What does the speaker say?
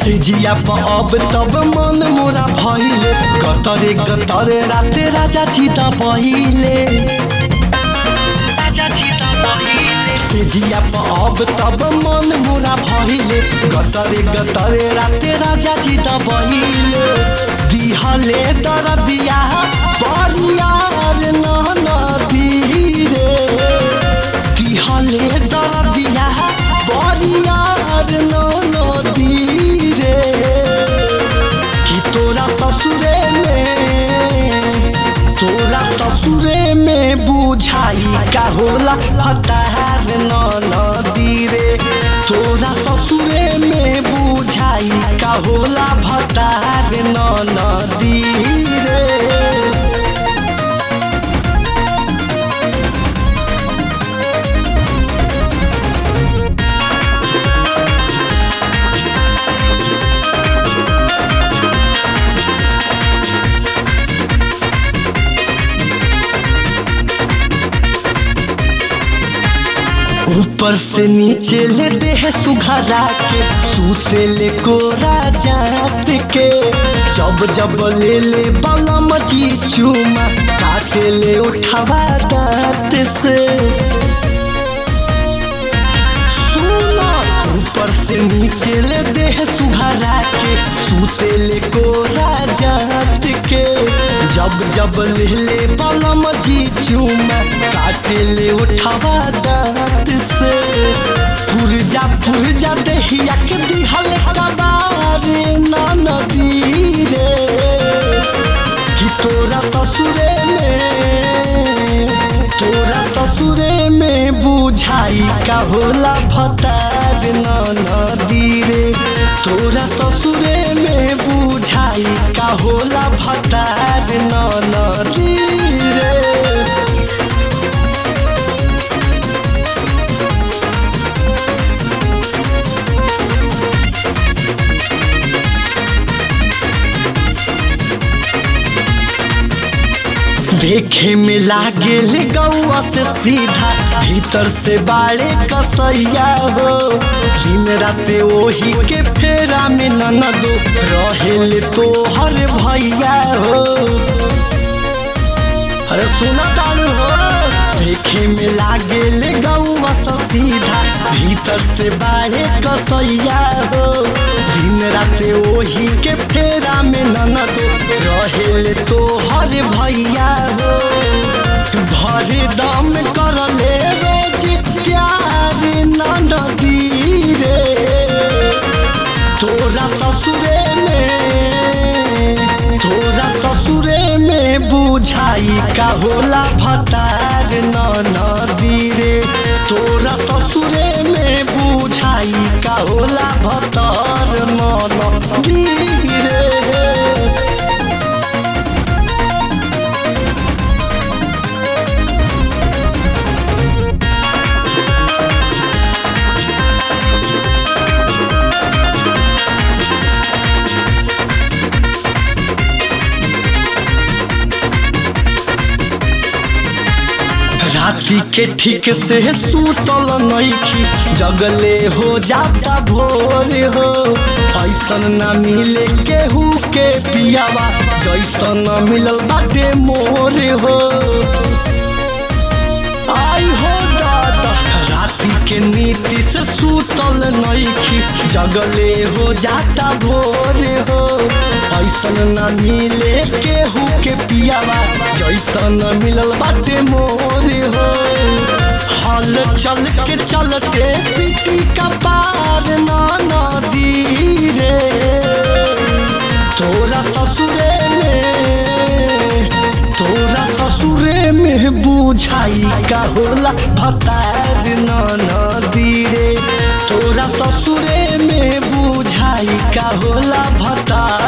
तेजिया प अब तब मन मोरा भइले गतरे गतरे राते राजा छिता पहिले तेजिया प अब तब मन मोरा भइले गतरे गतरे राते राजा छिता पहिले दिहले दरदिया बरियार नदी रे दिहले दरदिया बरियार नदी रे कि तोरा ससुरे में तोरा ससुरे में बुझाई का होला हतार नदी रे तोरा ससुरे में बुझाई का होला भतार नदी रे ऊपर से नीचे ले देह सुघरा के सूते ले कोरा जात के जब जब ले ले बलम जी चूमा काटे ले उठावा दांत से सुना ऊपर से नीचे ले देह सुघरा के सूते ले कोरा जात के जब जब ले ले बलम जी चूमा काटे ले उठावा दांत से पुरजा पुरजा दहिया के दिहल कबारे ना नदी रे कि तोरा ससुरे में तोरा ससुरे में बुझाई का होला भतार ना नदी रे तोरा ससुरे में बुझाई का होला भतार ना नदी रे देखे में लागे ले गौआ से सीधा भीतर से बाड़े कसैया हो दिन राते ओही के फेरा में ननदो रहेले तो हर भैया हो अरे सुना तारू हो देखे में लागे ले गौआ से सीधा भीतर से बाड़े कसैया हो दिन राते ओही के फेरा में ननदो रहेले तो हर भैया हो भरे दम कर ले रोज प्यार नदी रे तोरा ससुरे में तोरा ससुरे में बुझाई का होला भतार नदी रे तोरा ससुरे में बुझाई का होला भतार नदी रे राती के ठीक से सूतल नईखी जगले हो जाता भोर हो ऐसन ना मिले केहू के पियावा जैसन मिलल बाटे मोर हो आई हो दादा राती के नीति से सूतल नईखी जगले हो जाता भोर हो ऐसन न मिले केहू के पियावा जैसन मिलल बाटे मोर हो हल चल के चलते पीटी का पार ना नदी रे तोरा ससुरे में तोरा ससुरे में बुझाई का होला भतार ना नदी रे तोरा ससुरे में बुझाई का होला भतार